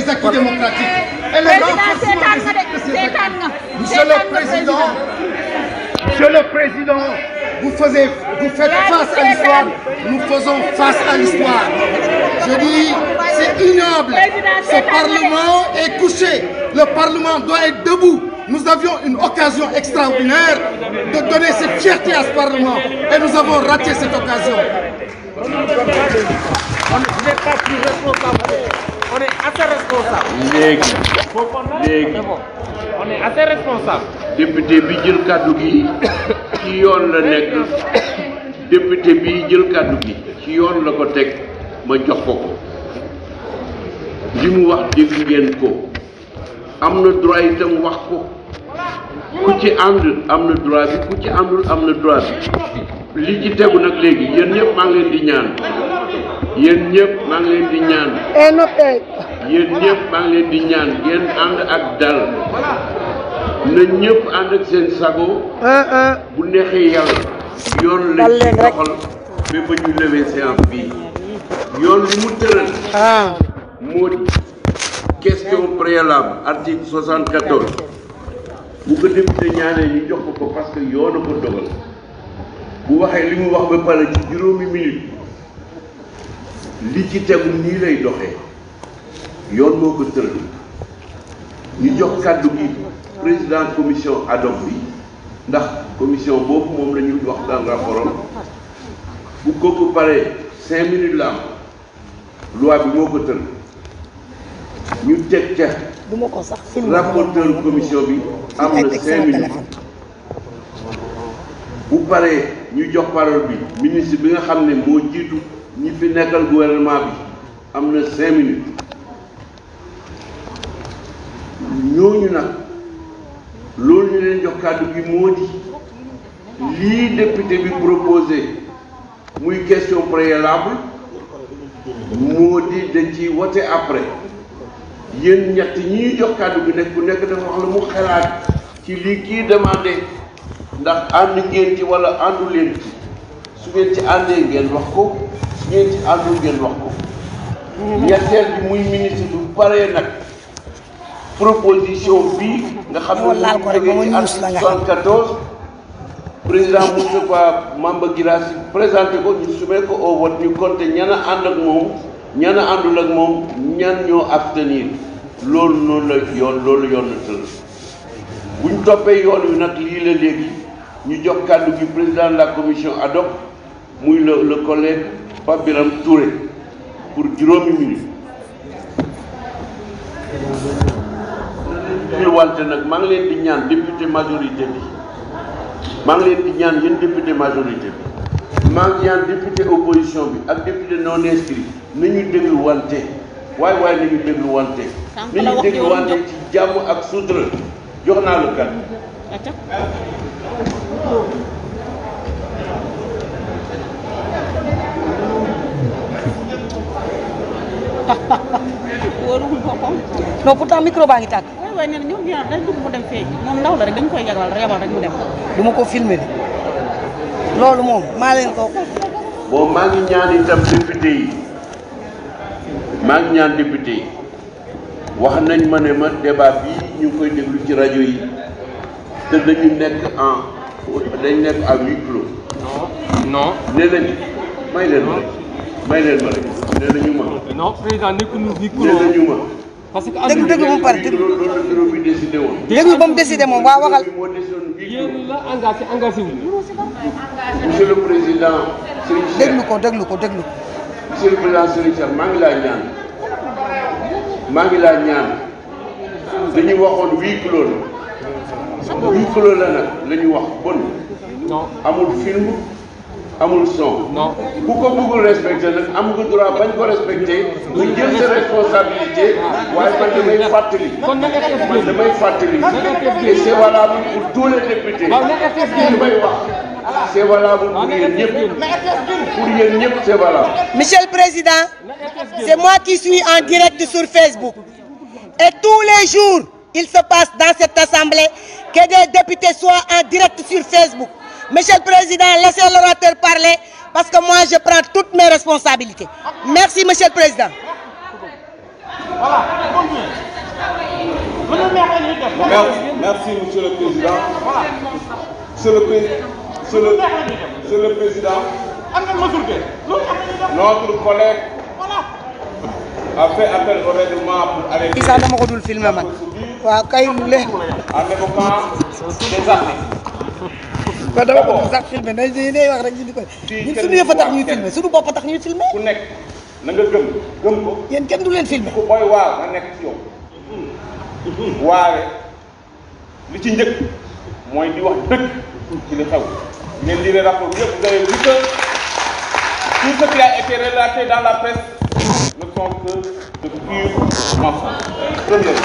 des acquis démocratiques et le renforcement des acquis de ces acquis. Monsieur le Président, Monsieur le Président, vous, faisiez, vous faites face à l'histoire, nous faisons face à l'histoire. Je dis, c'est ignoble. Ce Parlement est couché. Le Parlement doit être debout. Nous avions une occasion extraordinaire de donner cette fierté à ce Parlement et nous avons raté cette occasion. On n'est pas plus responsable. On est assez responsable. léegi léegi On est assez responsable. député bi jël kàddu gi ci yoon la nekk député bi jël kàddu gi ci yoon la ko teg ma jox ko ko li mu wax dégg ngeen ko am na droit itam wax ko ku ci ànd am na droit bi ku ci àndul am na droit bi li ci tegu nag léegi yéen ñëpp maa ngi leen di ñaan yéen ñëpp maa ngi leen di ñaan yéen ñëpp maa ngi leen di ñaan ngeen ànd ak dal na ñëpp ànd ak seen sago bu neexee yàlla yoon lañ ci doxal ba ba ñu lever séance bii yoon li mu tëral moo di question préalable article 74 bu ko député ñaanee ñu jox ko ko parce que yoon a ko dogal bu waxee li mu wax ba pare ci juróomi minute li ci tegu nii lay doxee yoon moo ko tëral ñu jox kàddu gi président commission ad hoc bi ndax commission boobu moom la ñu wax dans rapport bu kooku paree cinq minutes la am loi bi moo ko tëral ñu teg ca duma ko sax film rapporteur commission bi am na cinq minutes bu paree ñu jox parole bi ministre bi nga xam ne moo jiitu ñi fi nekkal gouvernement bi am na cinq minutes ñooñu nag loolu ñu leen jox kàddu gi moo di lii député bi proposé muy question préalable moo di dañ ciy wote après yéen ñett ñi ñuy jox kàddu gi nekk ku nekk dafa wax la mu xalaat ci lii kii demandé ndax ànd ngeen ci wala àndu leen ci su ngeen ci àndee ngeen wax ko su ngeen ci àndul ngeen wax ko ñetteel bi muy ministre bu paree nag proposition bii nga xam ne Moo laal ko rek ba mu ci ñuus la nga article 74 président Moustapha Mamba Guirassy présenté ko ñu soumettre ko au vote ñu compté ñan a ànd ak moom ñan a àndul ak moom ñan ñoo abstenir loolu noonu la yoon loolu yoon na tëral bu ñu toppee yoon wi nag lii la léegi ñu jox kàddu gi président de la commission ad hoc muy le le collègue Pape Biram Touré pour juróomi minute ñu wante nag maa ngi leen di ñaan député majorité bi maa ngi leen di ñaan yéen député majorité bi maa ngi ñaan député opposition bi ak député non inscrit nañu déglu wante waaye waaye nañu déglu wante nañu déglu wante ci jàmm ak sutura jox naa la kàddu wóoruwul boppam non pourtant micro baa ngi tàkk waaye waaye nee na ñoom ñaar dañ dugg mu dem feeñ moom ndaw la rek dañ koy yabal yabal rek mu dem duma ko filmer de loolu moom maa leen ko bon maa ngi ñaan itam député yi maa ngi ñaan député yi wax nañ ma ne ma débat bii ñu ngi koy déglu ci rajo yi te dañu nekk en dañ nekk à huis clos non nee nañ may leen ma rek may leen ma rek nee nañu ma non président nekkul huis nee clos nañu ma parce que déglu déglu ba mu pare huis déglu clos loolu la bureau bi décidé woon déglu ba mu décidé moom waa waxal bureau bi moo décidé woon huis clos yéen la engagé engagé wu monsieur le président Serigne Cheikh déglu ko déglu ko déglu ko monsieur le président Serigne Cheikh maa ngi laa ñaan maa ngi laa ñaan dañuy waxoon huis clos la huis clos la nag la ñu wax bon non amul film amul son non ku ko bëggul respecté nag am nga droit bañ ko respecté nga jël sa responsabilité waaye man damay fàttali kon na RTS man génn damay fàttali et c'est valable pour tous les députés waaw na RTS li génn may wax c'est valable waaw pour na yéen RTS ñëpp génn pour yéen ñëpp c'est valable Monsieur le Président na RTS génn c'est moi qui suis en direct sur Facebook et tous les jours il se passe dans cette assemblée que des députés soient en direct sur Facebook Monsieur le Président laissez l'orateur parler parce que moi je prends toutes mes responsabilités merci Monsieur le Président voilà Merci, Monsieur le Président. Monsieur le, pré- Monsieur le, Monsieur le Président, notre collègue a fait appel au règlement pour arrêter kii sax dama ko dul filmer man waaw kay lu leer en évoquant des articles. kon dama ko dul sax filmer dañ day wax rek ñu di ko ñun suñu yëf a tax ñuy filmer suñu bopp a tax ñuy filmer ku nekk na nga gëm gëm ko yéen kenn du leen filmer ku booy waar nga nekk ci yow waare li ci njëkk mooy di wax dëgg ci li xew ngeen lire rapport bi yëpp vous avez vu que tout ce qui a été relaté dans la presse ne sont que de purs mensonges premièrement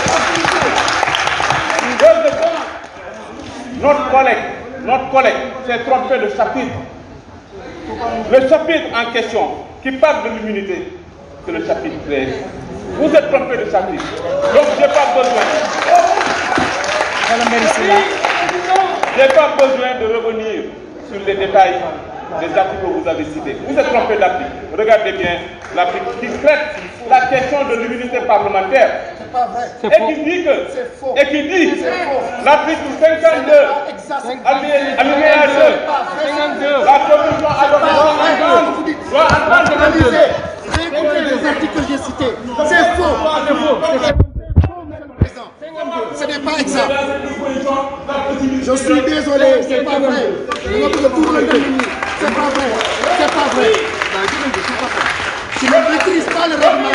deuxièmement notre collègue notre collègue s'est trompé de chapitre le chapitre en question qui parle de l'immunité c'est le chapitre 13 vous êtes trompé de chapitre donc j'ai pas besoin wala mbiri si la J'ai pas besoin de revenir sur les détails des articles que vous avez cités. Vous êtes trompé d'article. Regardez bien l'article qui traite la question de l'immunité parlementaire. Et qui dit que, et qui dit, l'article 52, alinéa alinéa 2, la commission adopte doit entendre Analysez. J'ai compris les articles que j'ai cités. C'est faux. Ce n'est pas exact. Je suis désolé, c'est pas vrai. On a tout tout le C'est pas vrai. C'est pas vrai. Tu ne maîtrises pas le règlement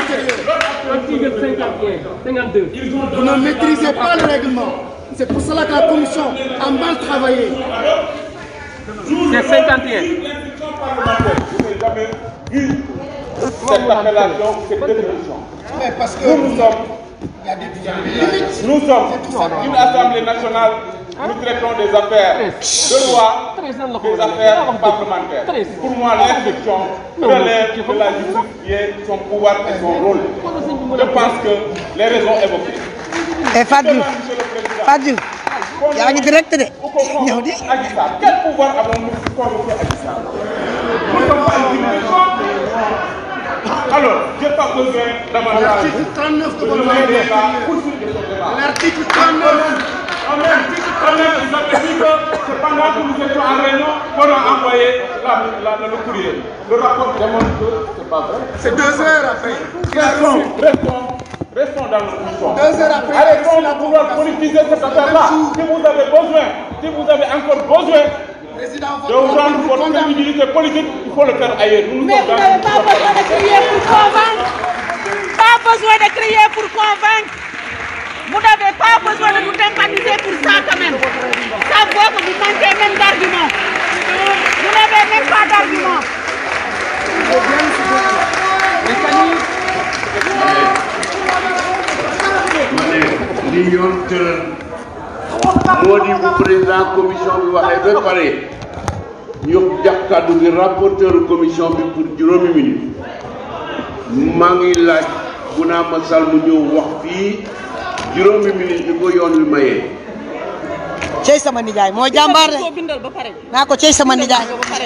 intérieur. Vous ne maîtrisez pas le règlement. C'est pour cela que la commission a mal travaillé. C'est 51. Je n'ai jamais vu cette appellation, cette définition. Mais parce que Nous, nous sommes il y a des limites. Nous sommes une Assemblée nationale, nous traitons des affaires de loi, des affaires parlementaires. Pour moi, l'instruction relève de la justice qui est son pouvoir et son rôle. Je pense que les raisons évoquées. et Fatou Diouf Monsieur le Président, Fatou Diouf yaa ngi direct de ñëw di Adji Sarr, quel pouvoir avons-nous pour convoquer Adji Sarr Nous ne sommes pas une juridiction. Alors, je n'ai pas besoin davantage L'article 39 de de votre mener règlement débat, intérieur. poursuivre ce débat. L'article 39. En même quand même, ils avaient dit que c'est pendant que nous étions en réunion qu'on a envoyé la, la- le courrier. Le rapport démontre que c'est pas vrai. C'est deux heures après. Restons, restons, restons dans notre mission. Deux heures après, Arrêtons la de vouloir politiser cette affaire-là. Si vous avez besoin, si vous avez encore besoin Président, de vous rendre vous votre condamne. crédibilité politique, il faut le faire ailleurs. Nous, nous Mais sommes vous dans n'avez une pas besoin de crier pour convaincre. Pas besoin de crier pour convaincre. Vous n'avez pas besoin de nous tympaniser pour ça quand même. Ça voit que vous manquez même d'arguments. Vous n'avez même pas d'arguments. ma ne li yoon tëral moo di bu président commission bi waxee ba pare ñu jox kàddu gi rapporteur commission bi pour juróomi minute maa ngi laaj bu naa ma sal mu ñëw wax fii juróomi minute bi ko yoon wi mayee cey sama nijaay moo jàmbaar de koo bindal ba pare. naa ko cey sama nijaay ba pare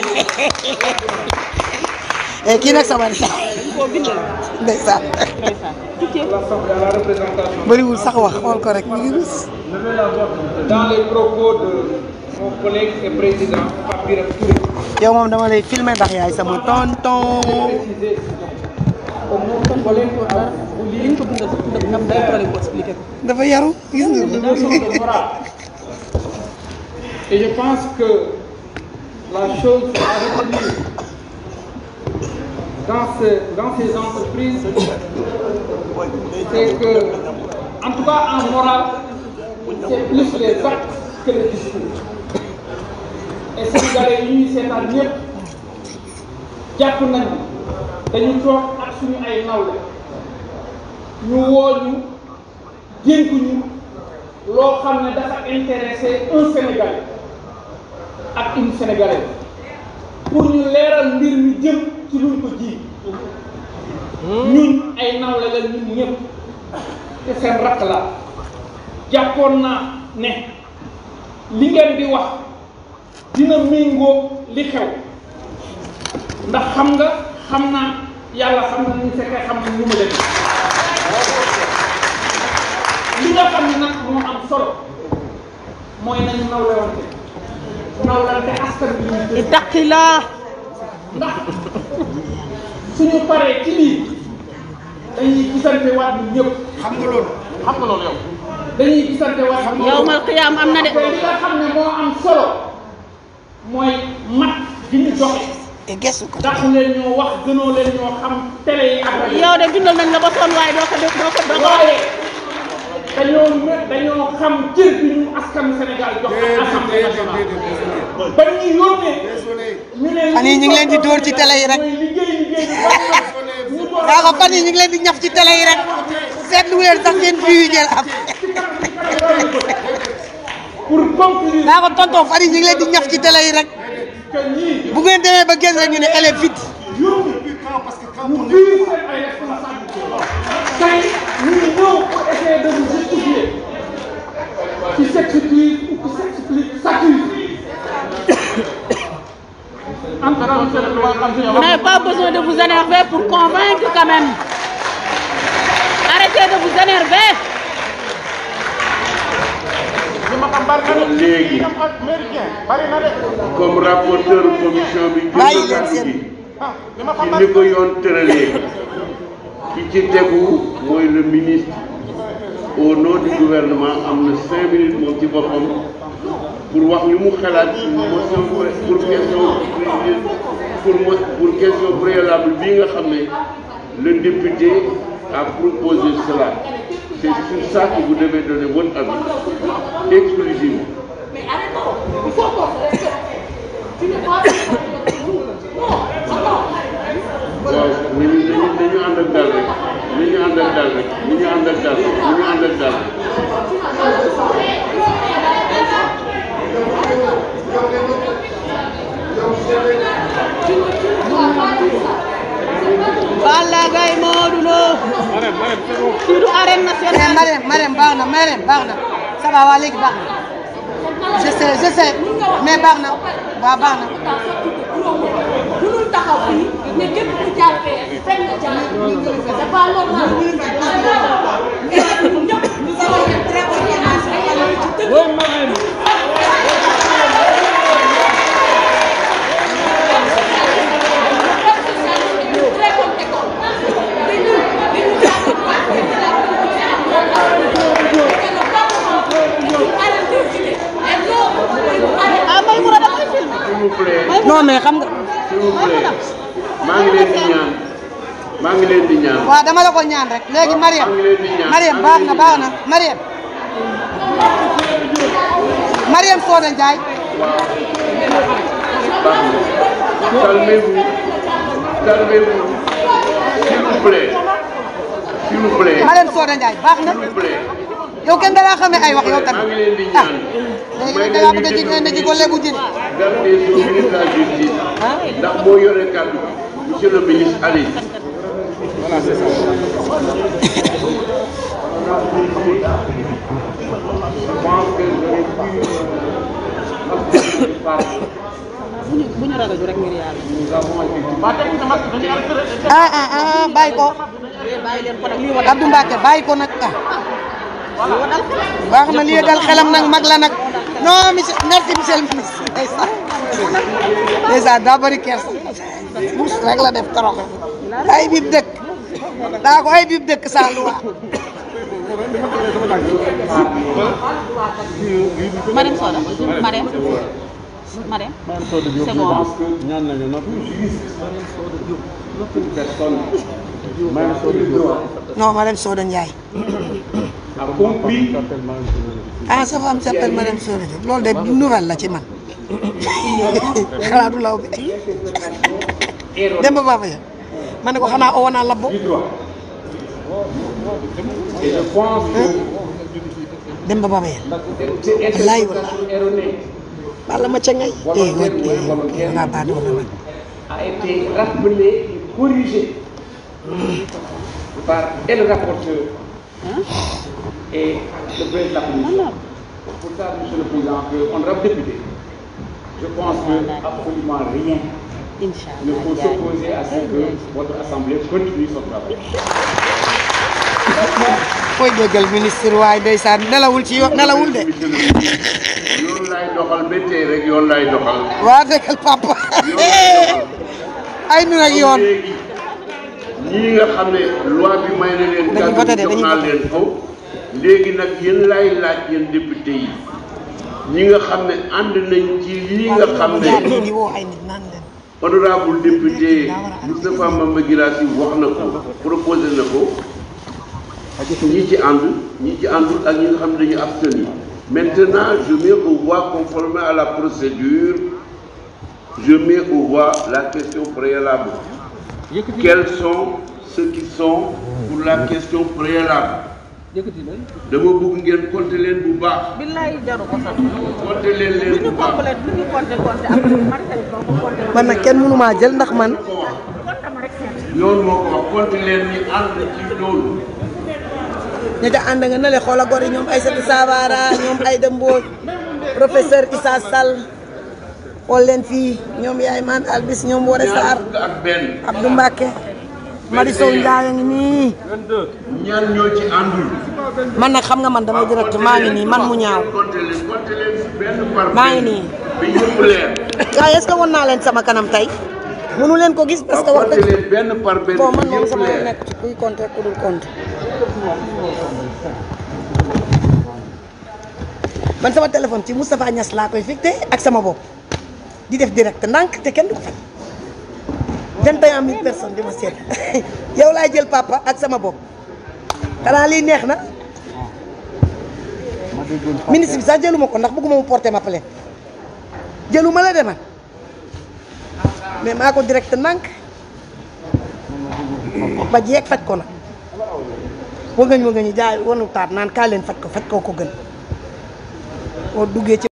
eh kii nag sama nijaay koo bindal. ndeysaan ndeysaan. bëriwul sax wax xool ko rek mi ngi rus Dans les propos de mon collègue et président, Pape Birame Touré, yow moom dama lay filmer ndax yaay sama tonton précisé au nom de collègue li ñu ko bindal sax daf am day problème bu expliqué ko. dafa yaru gis nga ko leçon de morale. Et je pense que la chose à retenir dans, ce, dans ces entreprises, c'est que, en tout cas en morale, c'est plus les actes que les discours. Et Sénégalais yi ñuy seetaan ñëpp jàpp nañu dañu toog ak suñu ay nawle ñu woo ñu dénk ñu loo xam ne dafa intéressé un Sénégalais ak une Sénégalaise pour ñu leeral mbir mi jëm ci luñ ko ji ñun ay nawle la ñun ñëpp te seen rakk la jàppoon naa ne li ngeen di wax dina méngoo li xew ndax xam nga xam naa yàlla xam na ni fekkee xam na ñu ma leen mooy nañu nawlewante nawlante askan bi ñu ittaqillah ndax suñu paree ci lii dañuy gisante waat ñun ñëpp xam nga loolu xam nga loolu yow dañuy gisante waat ñun ñëpp. yawmal qiyaam am na de te li nga xam ne moo am solo mooy mat gi ñu joxe te gëstu ko ndax leen ñoo wax gënoo leen ñoo xam télé yi ak rajo yi. yow de bindal nañ la ba sonn waaye doo ko def doo ko doo ko waaye dañoo mën dañoo xam cër bi ñu askanu Sénégal jox ak assemblée nationale ba ñu yónnee ñu ne fan yii ñu ngi leen di dóor ci télé yi rek. mooy liggéey liggéey bi baax na ñu door daa ko fan yi ñu ngi leen di ñaf ci télé yi rek seetlu leen sax ngeen fi yu ngeen am pour conclure daa ko tonton fan yi ñu ngi leen di ñaf ci télé yi rek que ñii bu ngeen demee ba génn rek ñu ne elle est vide yóbbu ñu biir seen ay responsabilité tey ñu ngi ñëw pour essayer de vous justifier qui s'excuse ou qui s'explique s'accuse en tout cas monsieur le président Vous n'avez pas besoin de vous énerver pour convaincre quand même. Arrêtez de vous énerver. léegi comme rapporteur commission bi Bàyyi jël leen kàddu seen- gi ci ni ko yoon tëralee ki ci tegu mooy le ministre au nom du gouvernement am na cinq minutes moom ci boppam pour wax li mu xalaat ci motion pour question pour mo- pour question préalable bii nga xam ne le député a proposé cela c'est sur ça que vous devez donner votre avis exclusivement waaw nañu nañu nañu ànd ak dal rek nañu ànd ak dal rek nañu ànd ak dal rek nañu ànd ak dal rek Balla Gaye Modou Lo. fii du arène mais nationale. Marème Marème baax na Marème baax na ça va waa léegi baax na je sais je sais mais baax na waaw baax na mënul taxaw fii ne képp ku jàppee fekk nga jaar c'est pas normal ñun ñëpp nous avons une très bonne image rek yàlla ci dëgg très bonne école te ñun dañu jàng ah Maïmouna dafay filmé. s'il vous plaît non mais xam nga s'il vous plaît maa ngi leen di ñaan maa ngi leen di ñaan waaw dama la ko ñaan rek léegi Marème maa ngi leen di ñaan Marème baax na baax na Marème Marème Soda Ndiaye baax na calmez-vous calmez-vous s'il vous plaît s'il vous plaît Marème Soda Ndiaye baax na s'il vous plaît yow kenn da laa xamee ay wax yow maa tamit ngi leen di ah ñaan léegi da ngaa bëgg a ji ne ji ko lebu jëli garde des Sceaux ministre de la justice ndax moo yore kàddu gi monsieur le ministre allez bu ñu bu ñu ragal rek ngir yàlla. ah ah ah bàyyi ko bàyyi leen ko nag lii war Abdou Mbacke bàyyi ko nag ah baax na lii dal xelam nag mag la nag non monsieur merci monsieur le ministre ndeysaan ndeysaan daa bëri kersa mus rek la def torox ay bib dëkk daa ko ay bib dëkk sans loi Marème Soda Marème Marème c'est bon ñaan nañu noppi personne Marème Soda Diop non Marème Soda Ndiaye a compris ah sa femme s'appelle Marème Soda Diop loolu de nouvelle la ci man xanaa du law bi Demba Baba ya ma ne ko xanaa oo naa labbo du droit et je pense que Demba Baba ya cette wallaay wallaay interprétation erronée bala ma ca ngay eh wa eh nga baa doon man a été rappelée et corrigée par et le rapporteur et le président de la commission. Pour ça, monsieur le président, que honorable député, je pense que absolument rien ne Inch'Allah faut Ndiaye. s'opposer à ce que votre assemblée continue son travail. koy déggal ministre waaye ndeysaan nelawul ci yoon nelawul de monsieur le ministre yoon laay doxal ba tey rek yoon laay doxal waa déggal papa yoon laay doxal ay nu nag yoon léegi ñii nga xam ne loi bi may na leen Dañuy kàddu voté de, jox dañuy naa voté. leen ko léegi nag yéen laay laaj yéen député yi ñi nga xam ne ànd nañ ci lii nga xam ne di woo ay nit naan leen honorable député Moustapha Mamba Guirassy wax na ko proposé na ko ñi ci ànd ñi ci àndul ak ñi nga xam ne dañu abstenir maintenant je mets aux voix conformément à la procédure je mets aux voix la question préalable quels sont ceux qui sont pour la question préalable dama bëgg ngeen compter leen bu baax billaay jaru ko sax compter leen leen lu bu ñu baax complet lu ñu compté compté après marqué ko ko compté man nag kenn mënumaa jël ndax man ko wax compté ma rek seet yoon moo ko wax compter leen ñi ànd ci loolu ña ca ànd nga ne le xoola gor yi ñoom Aïssatou Sabara ñoom Aïda Mbodj professeur Issa Sall xool leen fii ñoom yaay man albis ñoom Wore ñaar Sarr fukk ak benn Abdou Mbacke Mari Sow Ndiaye a ngi nii ñaan ñoo ci àndul man nag xam nga man dama direct maa ngi nii man mu ñaaw compter leen compter leen si benn par maa ngi benn. nii. bi yëpp leer waaye est-ce que won naa leen sama kanam tey mënu leen ko gis parce que waaw wax compter dëgg leen benn par benn bon man bi moom yëpp sama leer nekk ci kuy compter ku dul compter man sama téléphone ci Moustapha Niass laa koy fixé ak sama bopp di def direct ndànk te kenn du ko fay 21 000 personnes di ma seet yow laay jël papa ak sama bopp xanaa lii neex na ministre bi sax jëluma ko ndax bëgguma mu porter ma plainte jëluma la de man mais maa ko direct ndànk ba jeeg faj ko nag wëngëñ wëngëñ jaay wanu taat naan kaa leen faj ko faj koo ko gën boo duggee ci